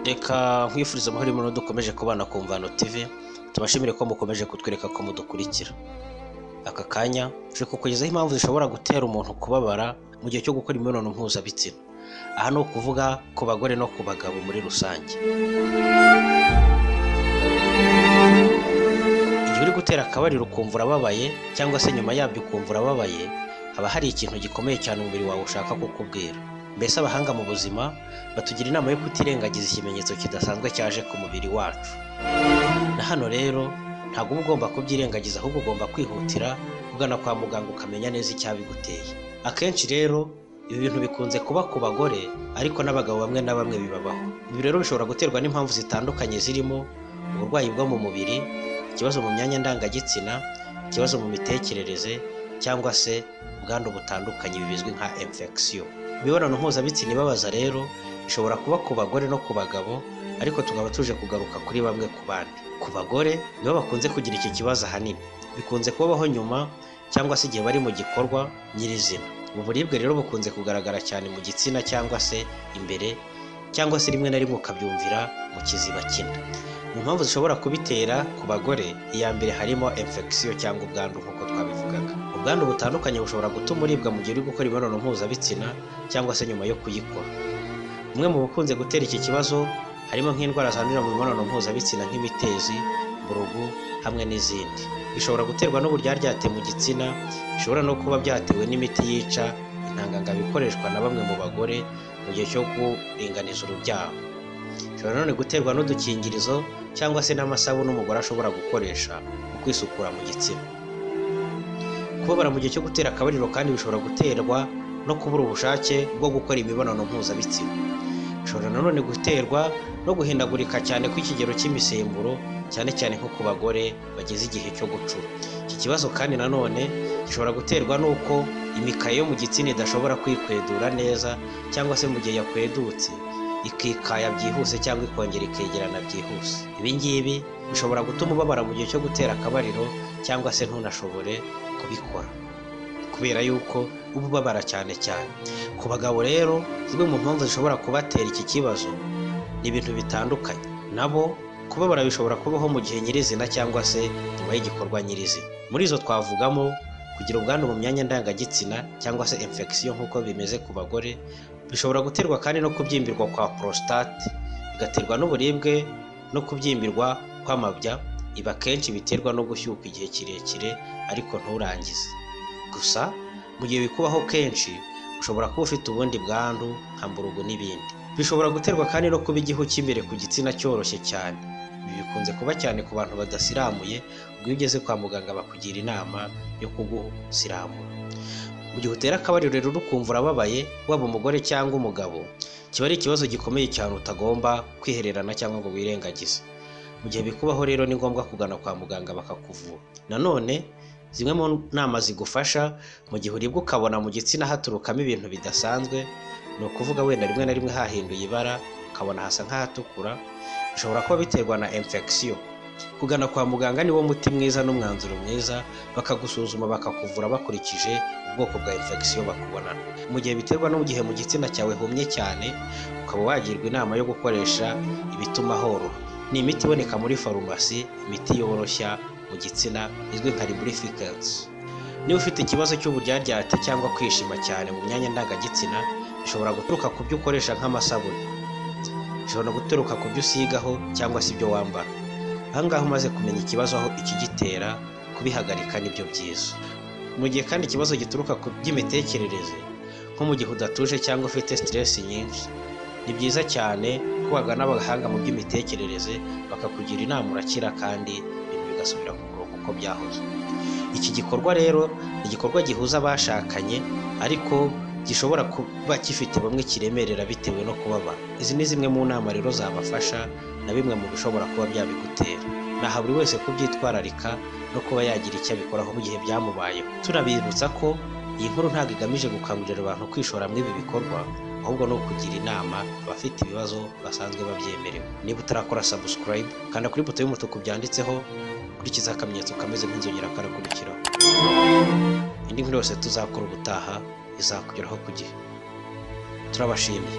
reka nkwifuriza amahoro y'umuntu dukomeje kubana ku mvano TV tubashimire ko mukomeje kutwereka ko mudukurikira aka kanya turi kukugezaho impamvu zishobora gutera umuntu kubabara mu gihe cyo gukora imibonano mpuzabitsina aha ni ukuvuga ku bagore no ku bagabo muri rusange igihe uri gutera akabariro ukumva urababaye cyangwa se nyuma yabyo ukumva urababaye haba hari ikintu gikomeye cyane umubiri wawe ushaka kukubwira mbese abahanga mu buzima batugira inama yo kutirengagiza ikimenyetso kidasanzwe cyaje ku mubiri wacu na hano rero ntabwo uba ugomba kubyirengagiza ahubwo ugomba kwihutira kugana kwa muganga ukamenya neza icyabiguteye akenshi rero ibi bintu bikunze kuba ku bagore ariko n'abagabo bamwe na bamwe bibabaho ibi rero bishobora guterwa n'impamvu zitandukanye zirimo uburwayi bwo mu mubiri ikibazo mu myanya ndangagitsina ikibazo mu mitekerereze cyangwa se ubwandu butandukanye bizwi nka infection imibonano mpuzabitsina ibabaza rero ishobora kuba ku bagore no ku bagabo ariko tukaba tuje kugaruka kuri bamwe ku bandi ku bagore nibo bakunze kugira iki kibazo ahanini bikunze kubaho nyuma cyangwa se igihe bari mu gikorwa nyirizina ubu buribwe rero bukunze kugaragara cyane mu gitsina cyangwa se imbere cyangwa se rimwe na rimwe ukabyumvira mu kiziba kinda mu mpamvu zishobora kubitera ku bagore iya mbere harimo infection cyangwa ubwandu nk'uko twabivugaga ubwandu butandukanye bushobora gutuma uribwa mu gihe uri gukora imibonano mpuzabitsina cyangwa se nyuma yo kuyikora bumwe mu bukunze gutera iki kibazo harimo nk'indwara zandurira mu mibonano mpuzabitsina nk'imitezi burugu hamwe n'izindi bishobora guterwa n'uburyaryate mu gitsina bishobora no kuba byatewe n'imiti yica intangangabo ikoreshwa na bamwe mu bagore mu gihe cyo kuringaniza urubyaro bishobora nanone guterwa n'udukingirizo cyangwa se n'amasabune umugore ashobora gukoresha mu kwisukura mu gitsina kubabara mu gihe cyo gutera akabariro kandi bishobora guterwa no kubura ubushake bwo gukora imibonano mpuzabitsina bishobora nanone guterwa no guhindagurika cyane kw'ikigero cy'imisemburo cyane cyane nko ku bagore bageze igihe cyo gucura iki kibazo kandi nanone gishobora guterwa n'uko imikaya yo mu gitsina idashobora kwikwedura neza cyangwa se mu gihe yakwedutse ikikaya byihuse cyangwa ikongera ikegerana byihuse ibi ngibi bishobora gutuma ubabara mu gihe cyo gutera akabariro cyangwa se ntunashobore kubikora kubera yuko uba ubabara cyane cyane ku bagabo rero zimwe mu mpamvu zishobora kubatera iki kibazo ni ibintu bitandukanye nabo kubabara bishobora kubaho mu gihe nyirizina cyangwa se nyuma y'igikorwa nyirizina muri izo twavugamo kugira ubwandu mu myanya ndangagitsina cyangwa se infection nk'uko bimeze ku bagore bishobora guterwa kandi no kubyimbirwa kwa prostate bigaterwa n'uburibwe no kubyimbirwa kw'amabya ibi akenshi biterwa no gushyuka igihe kirekire ariko nturangize gusa mu gihe bikubaho kenshi ushobora kuba ufite ubundi bwandu nka mburugu n'ibindi bishobora guterwa kandi no kuba igihu cy'imbere ku gitsina cyoroshye cyane ibi bikunze kuba cyane ku bantu badasiramuye ubwo iyo ugeze kwa muganga bakugira inama yo kugusiramura mu gihe utera akabariro rero ukumva urababaye waba umugore cyangwa umugabo kiba ari ikibazo gikomeye cyane utagomba kwihererana cyangwa ngo wirengagize mu gihe bikubaho rero ni ngombwa kugana kwa muganga bakakuvura nanone zimwe mu nama zigufasha mu gihe uribwa ukabona mu gitsina haturukamo ibintu bidasanzwe ni ukuvuga wenda rimwe na rimwe hahinduye ibara ukabona hasa nk'ahatukura bishobora kuba biterwa na infection kugana kwa muganga niwo muti mwiza n'umwanzuro mwiza bakagusuzuma bakakuvura bakurikije ubwoko bwa infection bakubonana mu gihe biterwa gihe mu gitsina cyawe humye cyane ukaba wagirwa inama yo gukoresha ibituma horoha ni imiti iboneka muri farumasi imiti yoroshya mu gitsina izwi nka lubrificants niba ufite ikibazo cy'uburyaryate cyangwa kwishima cyane mu myanya ndangagitsina bishobora guturuka ku byo ukoresha nk'amasabune bishobora guturuka ku byo usigaho cyangwa se ibyo wambara ahangaha umaze kumenya ikibazo aho ikigitera kubihagarika nibyo byiza mu gihe kandi ikibazo gituruka ku by'imitekerereze nko mu gihe udatuje cyangwa ufite siteresi nyinshi ni byiza cyane ko wagana abahanga mu by'imitekerereze bakakugira inama urakira kandi ibintu bigasubira ku murongo uko byahoze iki gikorwa rero ni igikorwa gihuza abashakanye ariko gishobora kuba gifite bamwe kiremerera bitewe no kubabara izi ni zimwe mu nama rero zabafasha na bimwe mu bishobora kuba byabigutera naha buri wese kubyitwararika no kuba yagira icyo abikoraho mu gihe byamubayeho tunabibutsa ko iyi nkuru ntabwo igamije gukangurira abantu kwishora muri ibi bikorwa ahubwo ni ukugira inama abafite ibibazo basanzwe babyemerewe niba utarakora subscribe kanda kuri buto y'umutuku byanditseho ukurikiza akamenyetso kameze nk'inzogera karakurikiraho indi nkuru yose tuzakora ubutaha izakugeraho ku gihe turabashimiye